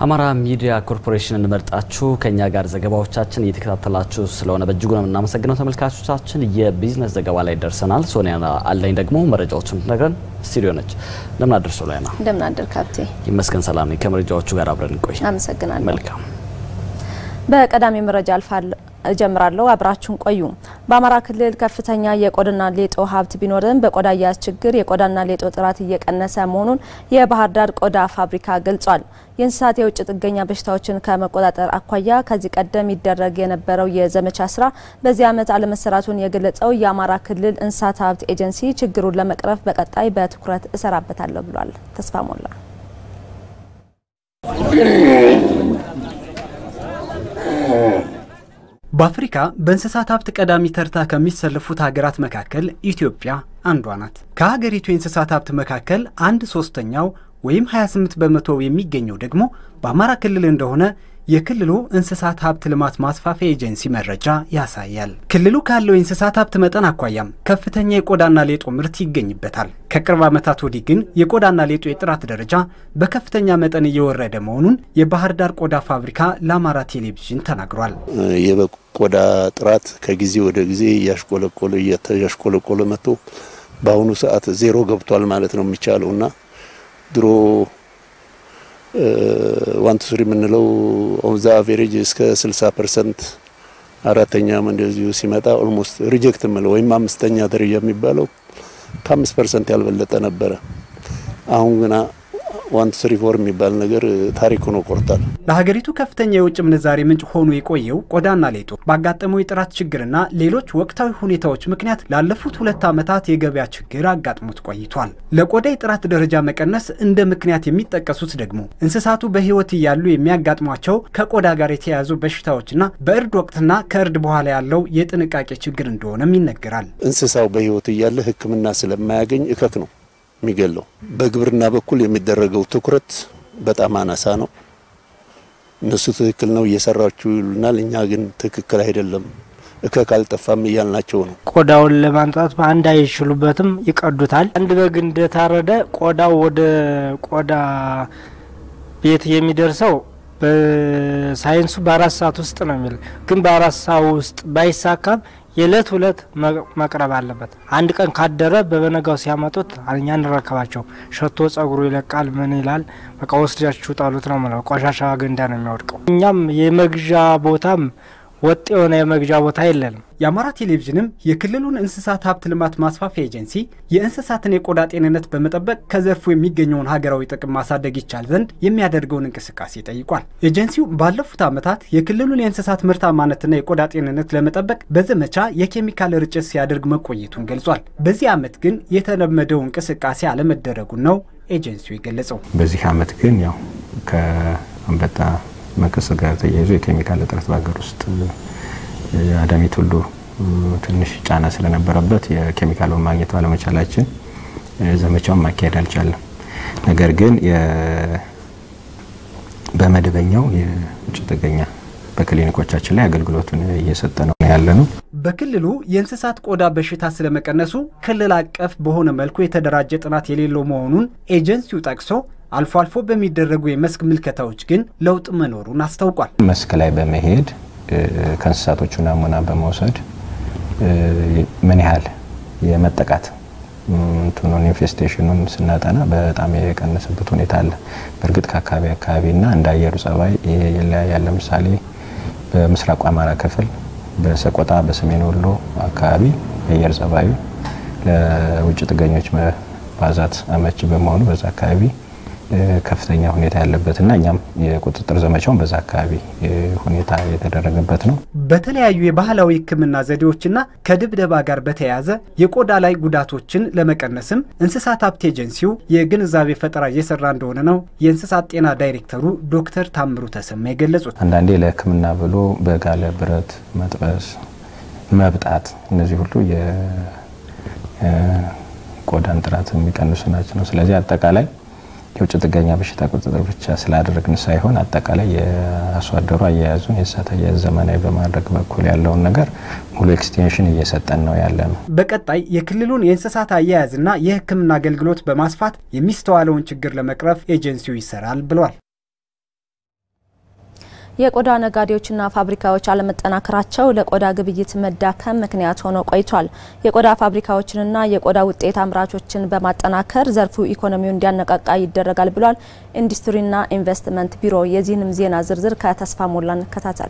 አማራ ሚዲያ ኮርፖሬሽንን መርጣችሁ ከኛ ጋር ዘገባዎቻችን እየተከታተላችሁ ስለሆነ በእጅጉ ነው የምናመሰግነው ተመልካቾቻችን። የቢዝነስ ዘገባ ላይ ደርሰናል። ሶኒያ አለኝ ደግሞ መረጃዎችን ትነግረን ስቱዲዮ ነች። እንደምን አደርሶ ላይ ና እንደምን አደር ካብቴ። ይመስገን ሰላም ነኝ። ከመረጃዎቹ ጋር አብረን እንቆይ። አመሰግናለሁ። መልካም በቀዳሚ መረጃ አልፋለሁ እጀምራለሁ። አብራችሁን ቆዩ። በአማራ ክልል ከፍተኛ የቆዳና ሌጦ ሀብት ቢኖርም በቆዳ አያያዝ ችግር የቆዳና ሌጦ ጥራት እየቀነሰ መሆኑን የባህር ዳር ቆዳ ፋብሪካ ገልጿል። የእንስሳት የውጭ ጥገኛ በሽታዎችን ከመቆጣጠር አኳያ ከዚህ ቀደም ይደረግ የነበረው የዘመቻ ስራ በዚህ ዓመት አለመሰራቱን የገለጸው የአማራ ክልል እንስሳት ሀብት ኤጀንሲ ችግሩን ለመቅረፍ በቀጣይ በትኩረት እሰራበታለሁ ብሏል። ተስፋ ሞላ በአፍሪካ በእንስሳት ሀብት ቀዳሚ ተርታ ከሚሰለፉት ሀገራት መካከል ኢትዮጵያ አንዷ ናት። ከሀገሪቱ የእንስሳት ሀብት መካከል አንድ ሶስተኛው ወይም 28 በመቶ የሚገኘው ደግሞ በአማራ ክልል እንደሆነ የክልሉ እንስሳት ሀብት ልማት ማስፋፊያ ኤጀንሲ መረጃ ያሳያል። ክልሉ ካለው የእንስሳት ሀብት መጠን አኳያም ከፍተኛ የቆዳና ሌጦ ምርት ይገኝበታል። ከቅርብ ዓመታት ወዲህ ግን የቆዳና ሌጦ የጥራት ደረጃ በከፍተኛ መጠን እየወረደ መሆኑን የባህር ዳር ቆዳ ፋብሪካ ለአማራ ቴሌቪዥን ተናግሯል። የበግ ቆዳ ጥራት ከጊዜ ወደ ጊዜ እያሽቆለቆለ እያሽቆለቆለ መጥቶ በአሁኑ ሰዓት ዜሮ ገብቷል ማለት ነው የሚቻለው እና ድሮ ዋን ቱ ስሪ የምንለው ኦን ዘ አቬሬጅ እስከ 60 ፐርሰንት አራተኛም እንደዚሁ ሲመጣ ኦልሞስት ሪጀክት የምለው ወይም አምስተኛ ደረጃ የሚባለው ከአምስት ፐርሰንት ያልበለጠ ነበረ። አሁን ግና ዋን ቱ ስሪ ፎር የሚባል ነገር ታሪክ ሆኖ ቆርጧል። ለሀገሪቱ ከፍተኛ የውጭ ምንዛሬ ምንጭ ሆኖ የቆየው ቆዳና ሌጦ ባጋጠመው የጥራት ችግርና ሌሎች ወቅታዊ ሁኔታዎች ምክንያት ላለፉት ሁለት ዓመታት የገበያ ችግር አጋጥሞት ቆይቷል። ለቆዳ የጥራት ደረጃ መቀነስ እንደ ምክንያት የሚጠቀሱት ደግሞ እንስሳቱ በሕይወት እያሉ የሚያጋጥሟቸው ከቆዳ ጋር የተያያዙ በሽታዎችና በእርድ ወቅትና ከእርድ በኋላ ያለው የጥንቃቄ ችግር እንደሆነም ይነገራል። እንስሳው በሕይወት እያለ ሕክምና ስለማያገኝ እከክ ነው የሚገለው። በግብርና በኩል የሚደረገው ትኩረት በጣም አናሳ ነው። እነሱ ትክክል ነው እየሰራችሁ ይሉናል፣ እኛ ግን ትክክል አይደለም እከክ አልጠፋም እያልናቸው ነው። ቆዳውን ለማንጣት በአንድ አይችሉበትም፣ ይቀዱታል። አንድ በግ እንደታረደ ቆዳው ወደ ቆዳ ቤት የሚደርሰው በሳይንሱ በአራት ሰዓት ውስጥ ነው የሚል ግን በአራት ሰዓት ውስጥ ባይሳካም የዕለት ሁለት መቅረብ አለበት። አንድ ቀን ካደረ በበነጋው ሲያመጡት እኛ እንረከባቸው። ሸቶ ጸጉሩ ይለቃል። ምን ይላል? በቃ ወስዳችሁ ጣሉት ነው ምለው። ቆሻሻ ገንዳ ነው የሚወድቀው። እኛም የመግዣ ቦታም ወጥ የሆነ የመግዣ ቦታ የለንም። የአማራ ቴሌቪዥንም የክልሉን እንስሳት ሀብት ልማት ማስፋፊያ ኤጀንሲ የእንስሳትን የቆዳ ጤንነት በመጠበቅ ከዘርፉ የሚገኘውን ሀገራዊ ጥቅም ማሳደግ ይቻል ዘንድ የሚያደርገውን እንቅስቃሴ ጠይቋል። ኤጀንሲው ባለፉት ዓመታት የክልሉን የእንስሳት ምርታማነትና የቆዳ ጤንነት ለመጠበቅ በዘመቻ የኬሚካል ርጭት ሲያደርግ መቆየቱን ገልጿል። በዚህ ዓመት ግን የተለመደው እንቅስቃሴ አለመደረጉን ነው ኤጀንሲው የገለጸው። በዚህ ዓመት ግን ያው ከአንበጣ መከሰት ጋር ተያይዞ የኬሚካል እጥረት በሀገር ውስጥ አዳሚት ሁሉ ትንሽ ጫና ስለነበረበት የኬሚካሉን ማግኘት ባለመቻላችን ዘመቻውን ማካሄድ አልቻለም። ነገር ግን በመደበኛው የውጭ ጥገኛ በክሊኒኮቻችን ላይ አገልግሎቱን እየሰጠ ነው ያለ ነው። በክልሉ የእንስሳት ቆዳ በሽታ ስለመቀነሱ ክልል አቀፍ በሆነ መልኩ የተደራጀ ጥናት የሌለው መሆኑን ኤጀንሲው ጠቅሶ አልፎ አልፎ በሚደረጉ የመስክ ምልከታዎች ግን ለውጥ መኖሩን አስታውቋል። መስክ ላይ በመሄድ ከእንስሳቶቹ ናሙና በመውሰድ ምን ያህል የመጠቃት እንትኑን ኢንፌስቴሽኑን ስናጠና በጣም የቀነሰበት ሁኔታ አለ። በእርግጥ ከአካባቢ አካባቢና እንደ አየሩ ጸባይ ይለያያል። ለምሳሌ በምስራቁ አማራ ክፍል በሰቆጣ በሰሜን ወሎ አካባቢ የአየር ጸባዩ ለውጭ ጥገኞች መባዛት አመቺ በመሆኑ በዛ አካባቢ ከፍተኛ ሁኔታ ያለበትና እኛም የቁጥጥር ዘመቻውን በዛ አካባቢ ሁኔታ የተደረገበት ነው። በተለያዩ የባህላዊ ሕክምና ዘዴዎችና ከድብደባ ጋር በተያያዘ የቆዳ ላይ ጉዳቶችን ለመቀነስም እንስሳት ሀብት ኤጀንሲው የግንዛቤ ፈጠራ እየሰራ እንደሆነ ነው የእንስሳት ጤና ዳይሬክተሩ ዶክተር ታምሩ ተሰማ የገለጹት። አንዳንዴ ለሕክምና ብሎ በጋለ ብረት መጥበስ፣ መብጣት እነዚህ ሁሉ የቆዳን ጥራት የሚቀንሱ ናቸው ነው። ስለዚህ አጠቃላይ የውጭ ጥገኛ በሽታ ቁጥጥር ብቻ ስላደረግን ሳይሆን አጠቃላይ የአርሶ አደሩ አያያዙን የእንስሳት አያያዝ ዘመናዊ በማድረግ በኩል ያለውን ነገር ሙሉ ኤክስቴንሽን እየሰጠን ነው ያለ ነው። በቀጣይ የክልሉን የእንስሳት አያያዝና የሕክምና አገልግሎት በማስፋት የሚስተዋለውን ችግር ለመቅረፍ ኤጀንሲው ይሰራል ብሏል። የቆዳ ነጋዴዎችና ፋብሪካዎች አለመጠናከራቸው ለቆዳ ግብይት መዳከም ምክንያት ሆኖ ቆይቷል። የቆዳ ፋብሪካዎችንና የቆዳ ውጤት አምራቾችን በማጠናከር ዘርፉ ኢኮኖሚውን እንዲያነቃቃ ይደረጋል ብሏል ኢንዱስትሪና ኢንቨስትመንት ቢሮ። የዚህንም ዜና ዝርዝር ከተስፋ ሞላ እንከታተል።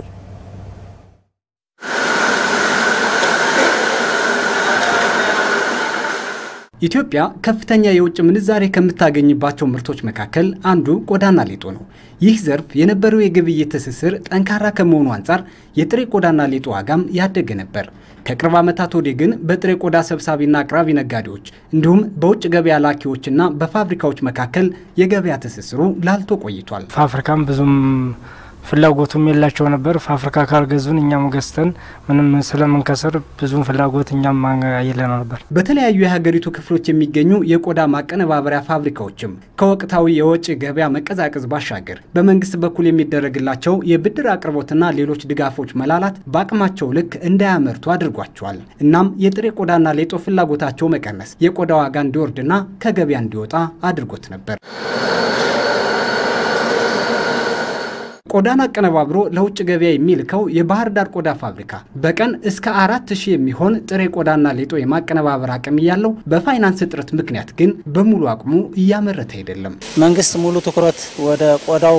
ኢትዮጵያ ከፍተኛ የውጭ ምንዛሬ ከምታገኝባቸው ምርቶች መካከል አንዱ ቆዳና ሌጦ ነው። ይህ ዘርፍ የነበረው የግብይት ትስስር ጠንካራ ከመሆኑ አንጻር የጥሬ ቆዳና ሌጦ ዋጋም ያደገ ነበር። ከቅርብ ዓመታት ወዲህ ግን በጥሬ ቆዳ ሰብሳቢና አቅራቢ ነጋዴዎች እንዲሁም በውጭ ገበያ ላኪዎችና በፋብሪካዎች መካከል የገበያ ትስስሩ ላልቶ ቆይቷል። ፋብሪካም ብዙም ፍላጎቱም የላቸው ነበር። ፋብሪካ ካልገዙን እኛም ገዝተን ምንም ስለምንከስር ብዙም ፍላጎት እኛም የለን ነበር። በተለያዩ የሀገሪቱ ክፍሎች የሚገኙ የቆዳ ማቀነባበሪያ ፋብሪካዎችም ከወቅታዊ የወጪ ገበያ መቀዛቀዝ ባሻገር በመንግስት በኩል የሚደረግላቸው የብድር አቅርቦትና ሌሎች ድጋፎች መላላት በአቅማቸው ልክ እንዳያመርቱ አድርጓቸዋል። እናም የጥሬ ቆዳና ሌጦ ፍላጎታቸው መቀነስ የቆዳ ዋጋ እንዲወርድና ከገበያ እንዲወጣ አድርጎት ነበር። ቆዳን አቀነባብሮ ለውጭ ገበያ የሚልከው የባህር ዳር ቆዳ ፋብሪካ በቀን እስከ አራት ሺህ የሚሆን ጥሬ ቆዳና ሌጦ የማቀነባበር አቅም እያለው በፋይናንስ እጥረት ምክንያት ግን በሙሉ አቅሙ እያመረተ አይደለም። መንግስት ሙሉ ትኩረት ወደ ቆዳው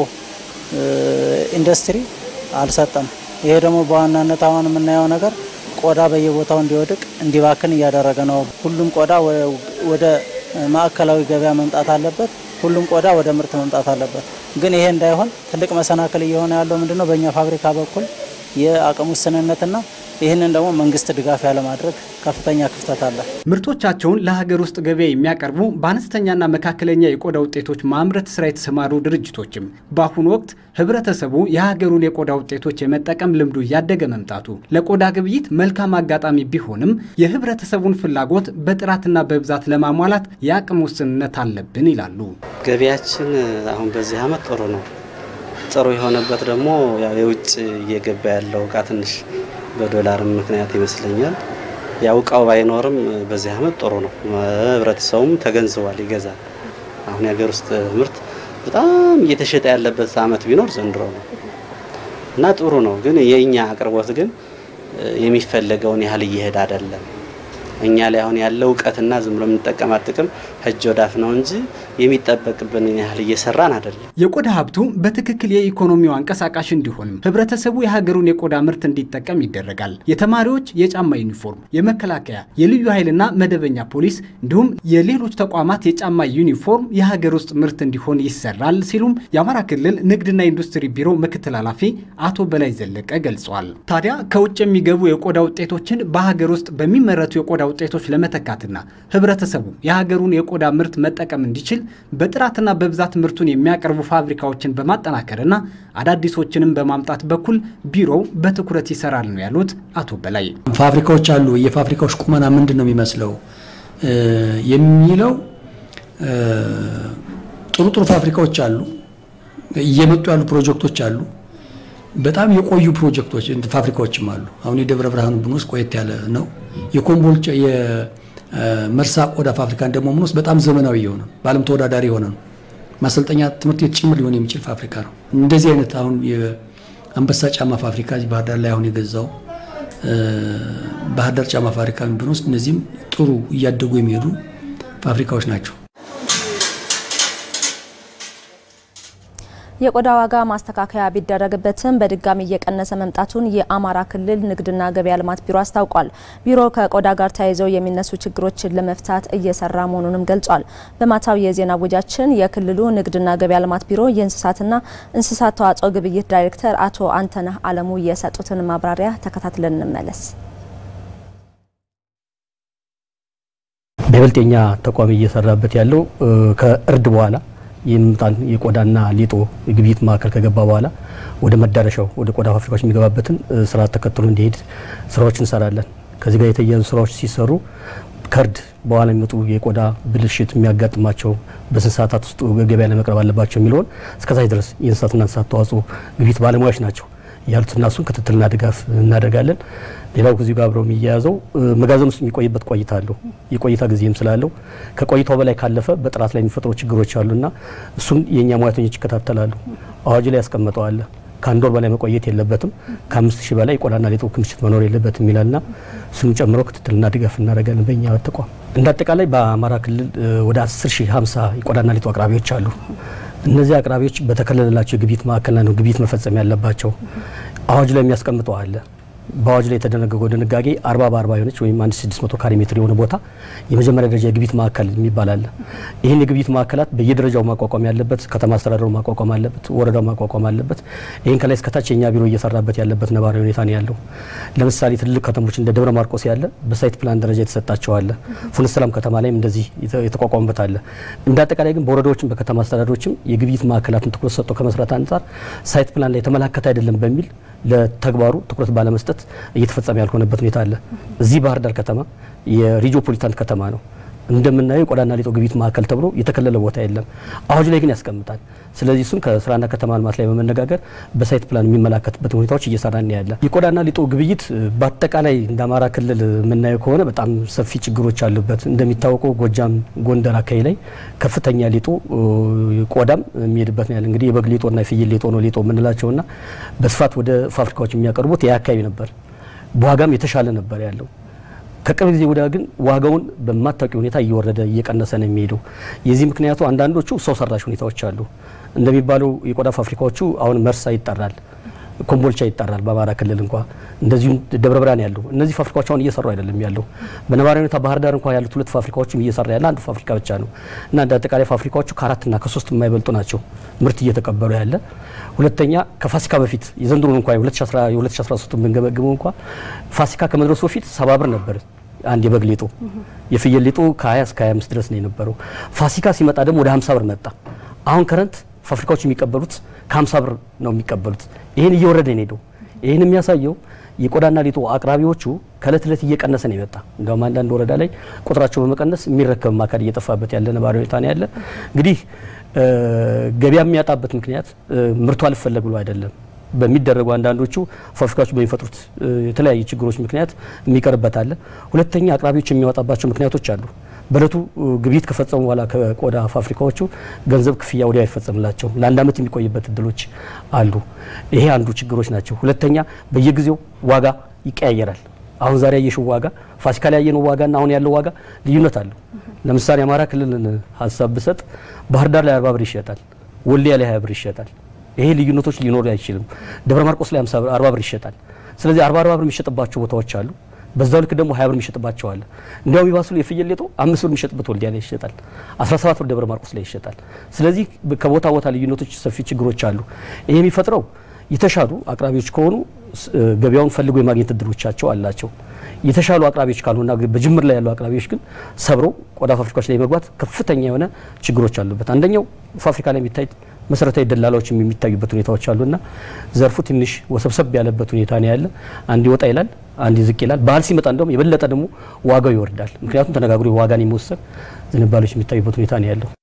ኢንዱስትሪ አልሰጠም። ይሄ ደግሞ በዋናነት አሁን የምናየው ነገር ቆዳ በየቦታው እንዲወድቅ እንዲባክን እያደረገ ነው። ሁሉም ቆዳ ወደ ማዕከላዊ ገበያ መምጣት አለበት። ሁሉም ቆዳ ወደ ምርት መምጣት አለበት። ግን ይሄ እንዳይሆን ትልቅ መሰናክል እየሆነ ያለው ምንድነው? በእኛ ፋብሪካ በኩል የአቅም ውስንነትና ይህንን ደግሞ መንግስት ድጋፍ ያለማድረግ ከፍተኛ ክፍተት አለ። ምርቶቻቸውን ለሀገር ውስጥ ገበያ የሚያቀርቡ በአነስተኛና መካከለኛ የቆዳ ውጤቶች ማምረት ስራ የተሰማሩ ድርጅቶችም በአሁኑ ወቅት ህብረተሰቡ የሀገሩን የቆዳ ውጤቶች የመጠቀም ልምዱ እያደገ መምጣቱ ለቆዳ ግብይት መልካም አጋጣሚ ቢሆንም የህብረተሰቡን ፍላጎት በጥራትና በብዛት ለማሟላት የአቅም ውስንነት አለብን ይላሉ። ገበያችን አሁን በዚህ አመት ጥሩ ነው። ጥሩ የሆነበት ደግሞ የውጭ እየገባ ያለው እቃ ትንሽ በዶላርም ምክንያት ይመስለኛል። ያው እቃው ባይኖርም በዚህ አመት ጥሩ ነው። ህብረተሰቡም ተገንዝቧል፣ ይገዛል። አሁን የሀገር ውስጥ ምርት በጣም እየተሸጠ ያለበት አመት ቢኖር ዘንድሮ ነው እና ጥሩ ነው። ግን የእኛ አቅርቦት ግን የሚፈለገውን ያህል እየሄደ አይደለም። እኛ ላይ አሁን ያለው እውቀትና ዝም ብሎ የምንጠቀማት ጥቅም እጅ ወዳፍ ነው እንጂ የሚጠበቅብን ያህል እየሰራን አይደለም። የቆዳ ሀብቱ በትክክል የኢኮኖሚው አንቀሳቃሽ እንዲሆንም ህብረተሰቡ የሀገሩን የቆዳ ምርት እንዲጠቀም ይደረጋል። የተማሪዎች የጫማ ዩኒፎርም፣ የመከላከያ፣ የልዩ ኃይልና መደበኛ ፖሊስ እንዲሁም የሌሎች ተቋማት የጫማ ዩኒፎርም የሀገር ውስጥ ምርት እንዲሆን ይሰራል ሲሉም የአማራ ክልል ንግድና ኢንዱስትሪ ቢሮ ምክትል ኃላፊ አቶ በላይ ዘለቀ ገልጸዋል። ታዲያ ከውጭ የሚገቡ የቆዳ ውጤቶችን በሀገር ውስጥ በሚመረቱ የቆዳ ውጤቶች ለመተካትና ህብረተሰቡ የሀገሩን የቆዳ ምርት መጠቀም እንዲችል በጥራትና በብዛት ምርቱን የሚያቀርቡ ፋብሪካዎችን በማጠናከርና አዳዲሶችንም በማምጣት በኩል ቢሮው በትኩረት ይሰራል ነው ያሉት አቶ በላይ። ፋብሪካዎች አሉ። የፋብሪካዎች ቁመና ምንድን ነው የሚመስለው የሚለው ጥሩ ጥሩ ፋብሪካዎች አሉ። እየመጡ ያሉ ፕሮጀክቶች አሉ። በጣም የቆዩ ፕሮጀክቶች ፋብሪካዎችም አሉ። አሁን የደብረ ብርሃኑ ብንወስድ ቆየት ያለ ነው። የኮምቦልቻ የመርሳ ቆዳ ፋብሪካን ደግሞ ብንወስድ በጣም ዘመናዊ የሆነ በዓለም ተወዳዳሪ የሆነ ነው። ማሰልጠኛ ትምህርት ቤት ጭምር ሊሆን የሚችል ፋብሪካ ነው። እንደዚህ አይነት አሁን የአንበሳ ጫማ ፋብሪካ ባህር ዳር ላይ አሁን የገዛው ባህር ዳር ጫማ ፋብሪካ ብንወስድ እነዚህም ጥሩ እያደጉ የሚሄዱ ፋብሪካዎች ናቸው። የቆዳ ዋጋ ማስተካከያ ቢደረግበትም በድጋሚ እየቀነሰ መምጣቱን የአማራ ክልል ንግድና ገበያ ልማት ቢሮ አስታውቋል። ቢሮ ከቆዳ ጋር ተያይዘው የሚነሱ ችግሮችን ለመፍታት እየሰራ መሆኑንም ገልጿል። በማታው የዜና ወጃችን የክልሉ ንግድና ገበያ ልማት ቢሮ የእንስሳትና እንስሳት ተዋጽኦ ግብይት ዳይሬክተር አቶ አንተነህ አለሙ የሰጡትን ማብራሪያ ተከታትለን እንመለስ። በይበልጥ የኛ ተቋም እየሰራበት ያለው ከእርድ በኋላ የሚመጣን የቆዳና ሌጦ የግብይት ማዕከል ከገባ በኋላ ወደ መዳረሻው ወደ ቆዳ ፋብሪካዎች የሚገባበትን ስርዓት ተከትሎ እንዲሄድ ስራዎች እንሰራለን። ከዚህ ጋር የተያያዙ ስራዎች ሲሰሩ ከእርድ በኋላ የሚመጡ የቆዳ ብልሽት የሚያጋጥማቸው በስንት ሰዓታት ውስጥ ገበያ ለመቅረብ አለባቸው የሚለውን እስከታች ድረስ የእንስሳትና እንስሳት ተዋጽኦ ግብይት ባለሙያዎች ናቸው ያሉትና እሱን ክትትልና ድጋፍ እናደርጋለን። ሌላው ከዚሁ ጋር አብረው የሚያያዘው መጋዘን ውስጥ የሚቆይበት ቆይታ አለው። የቆይታ ጊዜም ስላለው ከቆይታው በላይ ካለፈ በጥራት ላይ የሚፈጥሩ ችግሮች አሉና እሱን የእኛ ሙያተኞች ይከታተላሉ። አዋጁ ላይ ያስቀምጠዋል። ከአንድ ወር በላይ መቆየት የለበትም፣ ከአምስት ሺህ በላይ የቆዳና ሌጦ ክምችት መኖር የለበትም ይላልና እሱን ጨምሮ ክትትልና ድጋፍ እናደርጋለን በእኛ ተቋም። እንደ አጠቃላይ በአማራ ክልል ወደ 10 ሺህ 50 የቆዳና ሌጦ አቅራቢዎች አሉ። እነዚህ አቅራቢዎች በተከለለላቸው የግብይት ማዕከል ነው ግብይት መፈጸም ያለባቸው። አዋጅ ላይ የሚያስቀምጠው አለ በአዋጅ ላይ የተደነገገው ድንጋጌ አርባ በአርባ የሆነች ወይም አንድ ስድስት መቶ ካሬ ሜትር የሆነ ቦታ የመጀመሪያ ደረጃ የግብይት ማዕከል የሚባል አለ። ይህን የግብይት ማዕከላት በየደረጃው ማቋቋም ያለበት ከተማ አስተዳደሩ ማቋቋም አለበት፣ ወረዳው ማቋቋም አለበት። ይህን ከላይ እስከታች የኛ ቢሮ እየሰራበት ያለበት ነባራዊ ሁኔታ ነው ያለው። ለምሳሌ ትልልቅ ከተሞች እንደ ደብረ ማርቆስ ያለ በሳይት ፕላን ደረጃ የተሰጣቸው አለ። ፉን ሰላም ከተማ ላይም እንደዚህ የተቋቋሙበት አለ። እንደ አጠቃላይ ግን በወረዳዎችም በከተማ አስተዳደሮችም የግብይት ማዕከላትን ትኩረት ሰጥቶ ከመስራት አንጻር ሳይት ፕላን ላይ የተመላከተ አይደለም በሚል ለተግባሩ ትኩረት ባለመስጠት እየተፈጸመ ያልሆነበት ሁኔታ አለ። እዚህ ባህር ዳር ከተማ የሪጂኦፖሊታን ከተማ ነው። እንደምናየው የቆዳና ሌጦ ግብይት ማዕከል ተብሎ የተከለለ ቦታ የለም። አዋጅ ላይ ግን ያስቀምጣል። ስለዚህ እሱን ከስራና ከተማ ልማት ላይ በመነጋገር በሳይት ፕላን የሚመላከትበት ሁኔታዎች እየሰራን ያለ የቆዳና ሌጦ ግብይት በአጠቃላይ እንደ አማራ ክልል የምናየው ከሆነ በጣም ሰፊ ችግሮች አሉበት። እንደሚታወቀው ጎጃም፣ ጎንደር አካባቢ ላይ ከፍተኛ ሌጦ ቆዳም የሚሄድበት ነው ያለ እንግዲህ የበግ ሌጦና የፍየል ሌጦ ነው ሌጦ የምንላቸውና በስፋት ወደ ፋብሪካዎች የሚያቀርቡት ያ አካባቢ ነበር። በዋጋም የተሻለ ነበር ያለው ከቅርብ ጊዜ ወዲያ ግን ዋጋውን በማታውቂ ሁኔታ እየወረደ እየቀነሰ ነው የሚሄደው። የዚህ ምክንያቱ አንዳንዶቹ ሰው ሰራሽ ሁኔታዎች አሉ። እንደሚባለው የቆዳ ፋብሪካዎቹ አሁን መርሳ ይጠራል፣ ኮምቦልቻ ይጠራል። በአማራ ክልል እንኳ እንደዚሁም ደብረ ብርሃን ያሉ እነዚህ ፋብሪካዎች አሁን እየሰሩ አይደለም ያለው። በነባራዊ ሁኔታ ባህር ዳር እንኳ ያሉት ሁለት ፋብሪካዎችም እየሰራ ያለ አንድ ፋብሪካ ብቻ ነው እና እንደ አጠቃላይ ፋብሪካዎቹ ከአራትና ከሶስት የማይበልጡ ናቸው ምርት እየተቀበሉ ያለ። ሁለተኛ ከፋሲካ በፊት የዘንድሮን እንኳ የ2013 ብንገመግመው እንኳ ፋሲካ ከመድረሱ በፊት ሰባ ብር ነበር አንድ የበግ ሌጦ የፍየል ሌጦ ከ20 እስከ 25 ድረስ ነው የነበረው። ፋሲካ ሲመጣ ደግሞ ወደ 50 ብር መጣ። አሁን ከረንት ፋብሪካዎች የሚቀበሉት ከ50 ብር ነው የሚቀበሉት። ይህን እየወረደ ነው ሄደው። ይህን የሚያሳየው የቆዳና ሌጦ አቅራቢዎቹ ከእለት እለት እየቀነሰ ነው የመጣ። እንዲሁም አንዳንድ ወረዳ ላይ ቁጥራቸው በመቀነስ የሚረከብ አካል እየጠፋበት ያለ ነባራዊ ሁኔታ ነው ያለ። እንግዲህ ገበያ የሚያጣበት ምክንያት ምርቱ አልፈለግ ብሎ አይደለም በሚደረጉ አንዳንዶቹ ፋብሪካዎች በሚፈጥሩት የተለያዩ ችግሮች ምክንያት የሚቀርበት አለ። ሁለተኛ አቅራቢዎች የሚያወጣባቸው ምክንያቶች አሉ። በእለቱ ግብይት ከፈጸሙ በኋላ ከቆዳ ፋብሪካዎቹ ገንዘብ ክፍያ ወዲያው አይፈጸምላቸው ለአንድ ዓመት የሚቆይበት እድሎች አሉ። ይሄ አንዱ ችግሮች ናቸው። ሁለተኛ በየጊዜው ዋጋ ይቀያየራል። አሁን ዛሬ ያየሽው ዋጋ ፋሲካ ላይ ያየነው ዋጋና አሁን ያለው ዋጋ ልዩነት አለው። ለምሳሌ አማራ ክልልን ሀሳብ ብሰጥ ባህር ዳር ላይ አርባ ብር ይሸጣል፣ ወልዲያ ላይ ሀያ ብር ይሸጣል። ይሄ ልዩነቶች ሊኖሩ አይችልም። ደብረ ማርቆስ ላይ አርባ ብር ይሸጣል። ስለዚህ አርባ አርባ ብር የሚሸጥባቸው ቦታዎች አሉ። በዛው ልክ ደግሞ ሀያ ብር የሚሸጥባቸው አለ። እንዲያውም ይባሱ የፍየል ሌጦ አምስት ብር የሚሸጥበት ወልዲያ ላይ ይሸጣል። አስራ ሰባት ብር ደብረ ማርቆስ ላይ ይሸጣል። ስለዚህ ከቦታ ቦታ ልዩነቶች ሰፊ ችግሮች አሉ። ይሄ የሚፈጥረው የተሻሉ አቅራቢዎች ከሆኑ ገበያውን ፈልጎ የማግኘት እድሎቻቸው አላቸው። የተሻሉ አቅራቢዎች ካልሆና በጅምር ላይ ያሉ አቅራቢዎች ግን ሰብረው ቆዳ ፋብሪካዎች ላይ መግባት ከፍተኛ የሆነ ችግሮች አሉበት። አንደኛው ፋብሪካ ላይ የሚታይ መሰረታዊ ደላላዎችም የሚታዩበት ሁኔታዎች አሉና ዘርፉ ትንሽ ወሰብሰብ ያለበት ሁኔታ ነው ያለ። አንድ ይወጣ ይላል፣ አንድ ዝቅ ይላል። በዓል ሲመጣ እንደውም የበለጠ ደግሞ ዋጋው ይወርዳል። ምክንያቱም ተነጋግሮ ዋጋን የመወሰን ዝንባሌዎች የሚታዩበት ሁኔታ ነው ያለው።